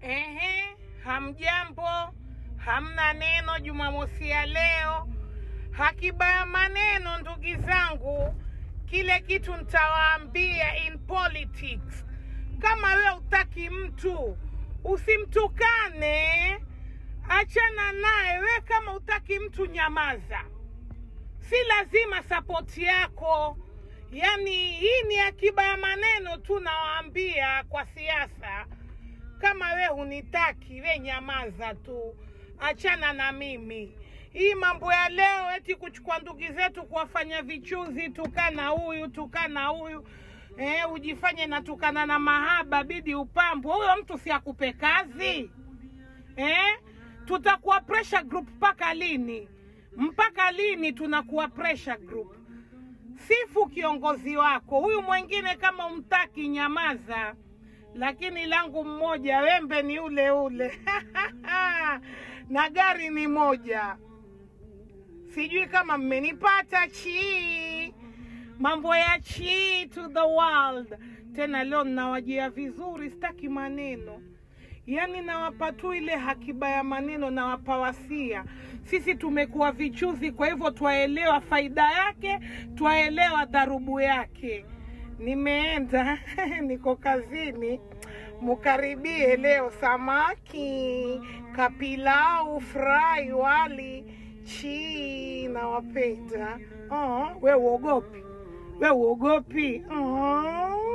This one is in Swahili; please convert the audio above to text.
Ehe, hamjambo, hamna neno Jumamosi ya leo. Hakiba ya maneno, ndugu zangu, kile kitu nitawaambia in politics. Kama we utaki mtu usimtukane, achana naye. We kama utaki mtu nyamaza, si lazima sapoti yako. Yani hii ni akiba ya maneno tu, nawaambia kwa siasa kama we hunitaki, we nyamaza tu, achana na mimi. Hii mambo ya leo eti kuchukua ndugu zetu kuwafanya vichuzi, tukana huyu tukana huyu eh, ujifanye natukana na mahaba, bidi upambwe. Huyo mtu si akupe kazi eh? Tutakuwa pressure group mpaka lini? Mpaka lini tunakuwa pressure group? Sifu kiongozi wako. Huyu mwingine kama umtaki, nyamaza lakini langu mmoja, wembe ni ule ule na gari ni moja. Sijui kama mmenipata. Chii, mambo ya chii to the world. Tena leo ninawajia vizuri, sitaki maneno, yaani nawapa tu ile hakiba ya maneno, nawapa wasia. Sisi tumekuwa vichuzi, kwa hivyo twaelewa faida yake, twaelewa dharubu yake nimeenda niko kazini, mukaribie leo samaki, kapilau, fry, wali, chii, nawapenda. Oh, we uogopi? We uogopi? Oh.